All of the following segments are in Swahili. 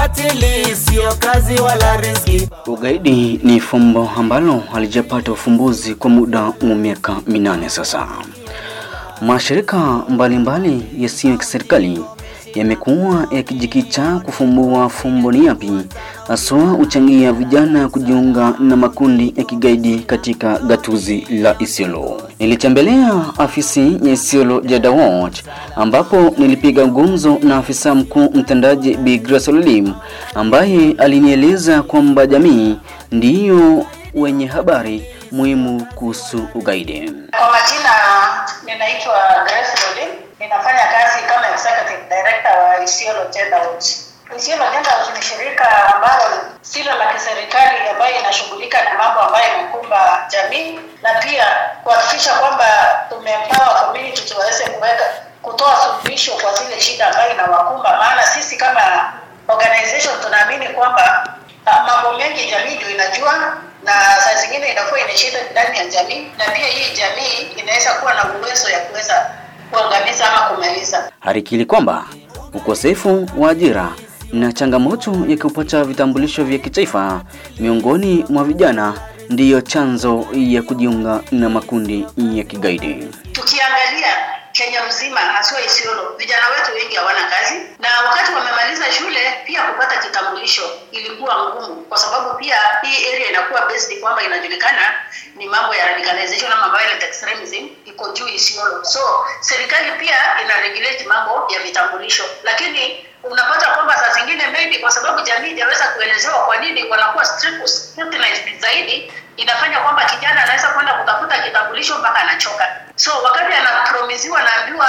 ukatili sio kazi wala riziki. Ugaidi ni fumbo ambalo halijapata ufumbuzi kwa muda wa miaka minane sasa. Mashirika mbalimbali yasiyo ya kiserikali yamekuwa yakijikita kufumbua fumbo ni yapi haswa huchangia vijana kujiunga na makundi ya kigaidi katika gatuzi la Isiolo. Nilitembelea afisi ya Isiolo Jada Watch ambapo nilipiga gumzo na afisa mkuu mtendaji Bi Grace Olim ambaye alinieleza kwamba jamii ndiyo wenye habari muhimu kuhusu ugaidi. Kwa majina ninaitwa Grace Rolim, ninafanya kazi kama executive director wa Isiolo Gender Watch. Isiolo Gender Watch ni shirika ambalo silo la kiserikali ambayo inashughulika na mambo ambayo inakumba jamii na pia kuhakikisha kwamba tumeempower community tuweze kuweka kutoa suluhisho kwa zile shida ambayo inawakumba, maana sisi kama organization tunaamini kwamba ah, mambo mengi jamii ndio inajua na saa zingine inakuwa ina shida ndani ya jamii, na pia hii jamii inaweza kuwa na uwezo ya kuweza kuangamiza ama kumaliza. Alikiri kwamba ukosefu wa ajira na changamoto ya kupata vitambulisho vya kitaifa miongoni mwa vijana ndiyo chanzo ya kujiunga na makundi ya kigaidi. Tukiangalia Kenya mzima, haswa Isiolo, vijana wetu wengi hawana kazi, na wakati wamemaliza shule pia kupata kitambulisho ilikuwa ngumu, kwa sababu pia hii area inakuwa based kwamba inajulikana ni mambo ya radicalization ama violent extremism iko juu Isiolo. So serikali pia ina regulate mambo ya vitambulisho, lakini unapata kwamba saa zingine maybe kwa sababu jamii hajaweza kuelezewa kwa nini wanakuwa strict- scrutinized zaidi, inafanya kwamba kijana anaweza kwenda kutafuta kitambulisho mpaka anachoka. So wakati anapromisiwa naambiwa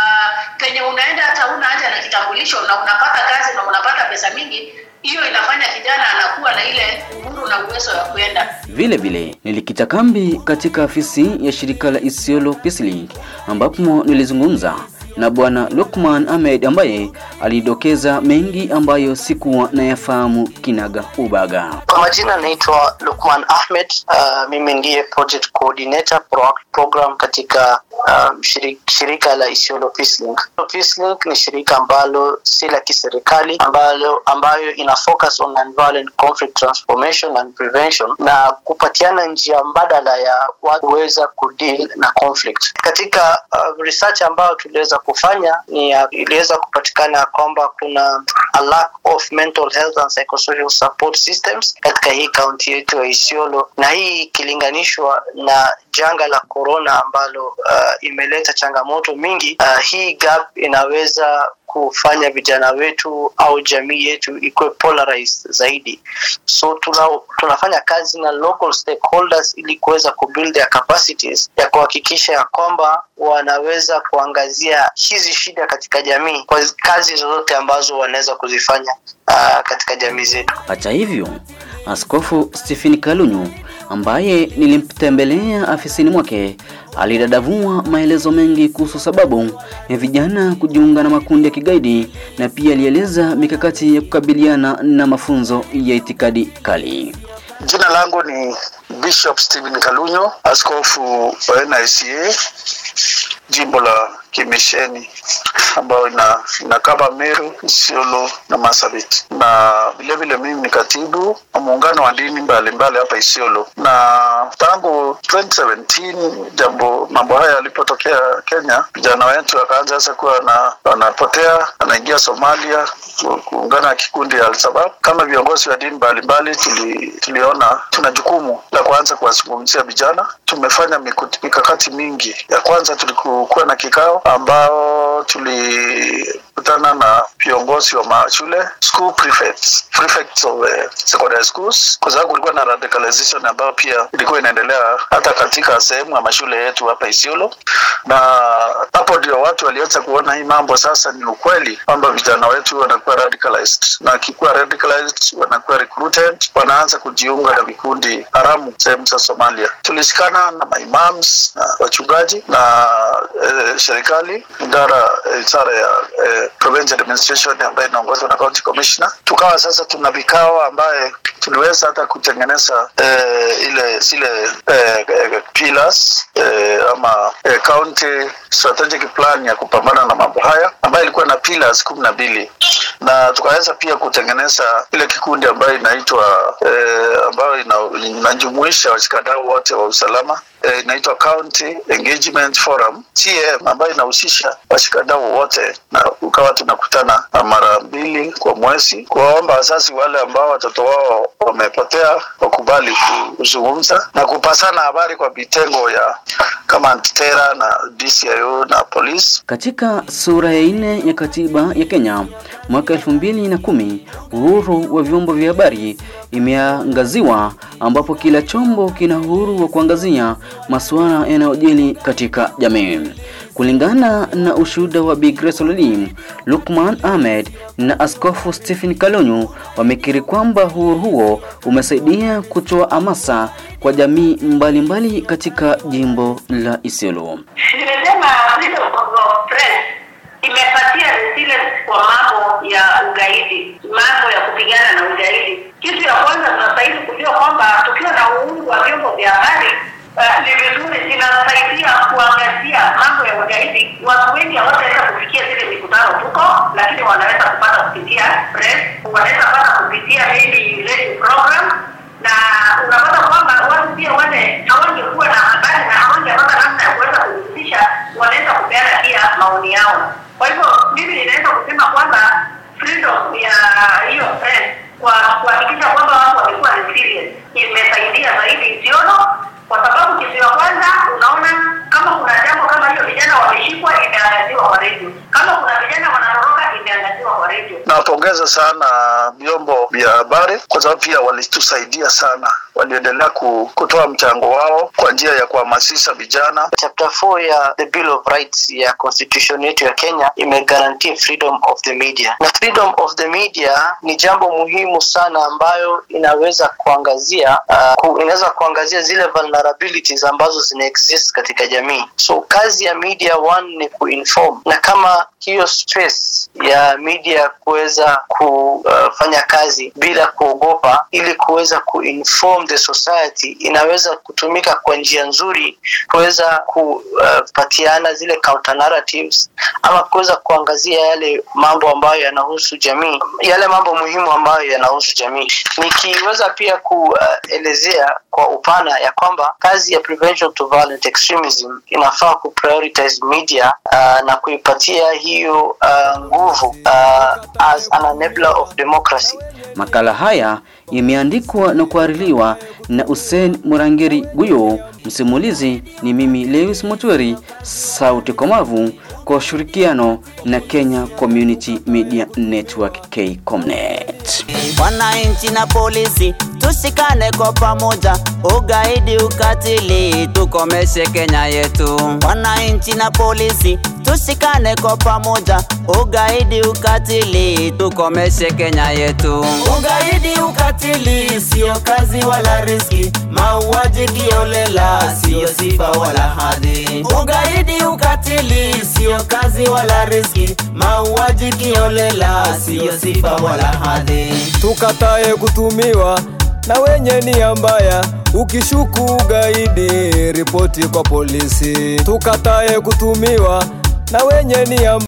uh, penye unaenda hata una haja na kitambulisho na unapata kazi na unapata pesa mingi, hiyo inafanya kijana anakuwa na ile uhuru na uwezo wa kuenda Vile vile nilikita kambi katika afisi ya shirika la Isiolo Peace Link ambapo nilizungumza na bwana Lukman Ahmed ambaye alidokeza mengi ambayo sikuwa nayafahamu kinaga ubaga. Kwa majina naitwa Lukman Ahmed. Uh, mimi ndiye project coordinator pro program katika um, shirika, shirika la Isiolo Peace Link. Peace Link ni shirika ambalo si la kiserikali ambalo ambayo ina focus on nonviolent conflict transformation and prevention na kupatiana njia mbadala ya watu kuweza kudeal na conflict. Katika uh, research ambayo tuliweza kufanya ni ya- iliweza kupatikana kwamba kuna a lack of mental health and psychosocial support systems katika hii kaunti yetu ya Isiolo, na hii ikilinganishwa na janga la corona ambalo uh, imeleta changamoto mingi. Uh, hii gap inaweza kufanya vijana wetu au jamii yetu ikuwe polarized zaidi. So tuna, tunafanya kazi na local stakeholders ili kuweza kubuild their capacities ya kuhakikisha ya kwamba wanaweza kuangazia hizi shida katika jamii kwa kazi zozote ambazo wanaweza kuzifanya uh, katika jamii zetu. Hata hivyo, Askofu Stephen Kalunyu ambaye nilimtembelea afisini mwake alidadavua maelezo mengi kuhusu sababu ya vijana kujiunga na makundi ya kigaidi na pia alieleza mikakati ya kukabiliana na mafunzo ya itikadi kali. Jina langu ni Bishop Stephen Kalunyo, askofu wa NICA jimbo la Kimisheni ambayo ina inakaba Meru, Isiolo na Marsabit, na vilevile mimi ni katibu wa muungano wa dini mbalimbali hapa Isiolo, na tangu 2017 jambo mambo haya yalipotokea Kenya, vijana wetu wakaanza sasa kuwa na wanapotea, wanaingia Somalia ku- kuungana na kikundi ya Al-Shabaab. Kama viongozi wa dini mbalimbali tuli, tuliona tuna jukumu la kuanza kuwazungumzia vijana. Tumefanya miku- mikakati mingi. Ya kwanza tulikuwa na kikao ambao tulikutana na viongozi wa mashule school prefects, prefects of uh, secondary schools, kwa sababu kulikuwa na radicalization ambayo pia ilikuwa inaendelea hata katika sehemu ya mashule yetu hapa Isiolo, na hapo ndio watu walianza kuona hii mambo sasa ni ukweli kwamba vijana wetu wanakuwa radicalized, na akikuwa radicalized wanakuwa recruited, wanaanza kujiunga na vikundi haramu sehemu za Somalia. Tulishikana na maimams na wachungaji na eh, serikali idara eh, idara ya eh, provincial administration ambayo inaongozwa na county commissioner. Tukawa sasa tuna vikao ambaye tuliweza hata kutengeneza eh, ile zile eh, eh, pillars eh, ama eh, county strategic plan ya kupambana na mambo haya ambayo ilikuwa na pillars kumi na mbili na tukaweza pia kutengeneza ile kikundi ambayo inaitwa eh, ambayo ina- inajumuisha washikadau wote wa usalama eh, inaitwa County Engagement Forum TM ambayo inahusisha washikadau wote, na ukawa tunakutana mara mbili kwa mwezi kuwaomba wazazi wale ambao watoto wao wamepotea wakubali kuzungumza na kupasana habari kwa vitengo ya kama antitera na DCIO na polisi. Katika sura ya nne ya katiba ya Kenya mwaka elfu mbili na kumi uhuru wa vyombo vya habari imeangaziwa, ambapo kila chombo kina uhuru wa kuangazia masuala yanayojili katika jamii. Kulingana na ushuhuda wa Bi Grace Ololim, Lukman Ahmed na Askofu Stephen Kalonyo wamekiri kwamba uhuru huo umesaidia kutoa hamasa kwa jamii mbalimbali mbali katika jimbo la Isiolo. Nimesema freedom of press imepatia resilience kwa mambo ya ugaidi, mambo ya kupigana na ugaidi. Kitu ya kwanza tunastahili kujua kwamba tukiwa na uhuru wa vyombo vya habari uh, ni vizuri zinasaidia kuangazia mambo ya ugaidi. Watu wengi hawataweza kufikia zile mikutano tuko, lakini wanaweza kupata kupitia press, wanaweza kupata kupitia maybe radio program na unapata kwamba watu pia wale hawangekuwa na habari na hawangepata namna ya kuweza kuhusisha, wanaweza kupeana pia maoni yao. Kwa hivyo mimi ninaweza kusema kwamba freedom ya hiyo press kwa kuhakikisha kwamba watu wamekuwa resilient imesaidia zaidi Isiolo, kwa sababu kitu ya kwanza unaona kama kuna jambo kama hiyo, vijana wameshikwa, imeangaziwa kwa redio. Kama kuna vijana wanatoroka, imeangaziwa kwa redio. Nawapongeza sana vyombo vya habari kwa sababu pia walitusaidia sana, waliendelea ku- kutoa mchango wao kwa njia ya kuhamasisha vijana. chapter 4 ya the bill of rights ya constitution yetu ya kenya imegarantia freedom of the media na freedom of the media ni jambo muhimu sana ambayo inaweza kuangazia uh, ku, inaweza kuangazia zile vulnerabilities ambazo zina exist katika jamii so kazi ya media one ni kuinform na kama hiyo stress ya media kuweza kufanya kazi bila kuogopa ili kuweza kuinform the society inaweza kutumika kwa njia nzuri kuweza kupatiana zile counter narratives ama kuweza kuangazia yale mambo ambayo yanahusu jamii yale mambo muhimu ambayo yanahusu jamii nikiweza pia kuelezea kwa upana ya kwamba kazi ya prevention to violent extremism inafaa kuprioritize media uh, na kuipatia hiyo uh, nguvu uh, as an enabler of democracy Makala haya yameandikwa na kuhaririwa na Hussein Murangeri Guyo. Msimulizi ni mimi Lewis Motweri, sauti komavu kwa ushirikiano na Kenya Community Media Network KCOMNET. Wananchi na polisi tushikane kwa pamoja, ugaidi, ukatili tukomeshe Kenya yetu. Wananchi na polisi tushikane kwa pamoja, ugaidi, ukatili tukomeshe Kenya yetu. Ugaidi, ukatili sio kazi wala riski, mauaji kiolela sio sifa wala hadhi. Ugaidi, ukatili sio kazi wala riski, mauaji kiolela sio sifa wala hadhi. tukatae kutumiwa na wenye nia mbaya. Ukishuku ugaidi, ripoti kwa polisi. Tukatae kutumiwa na wenye nia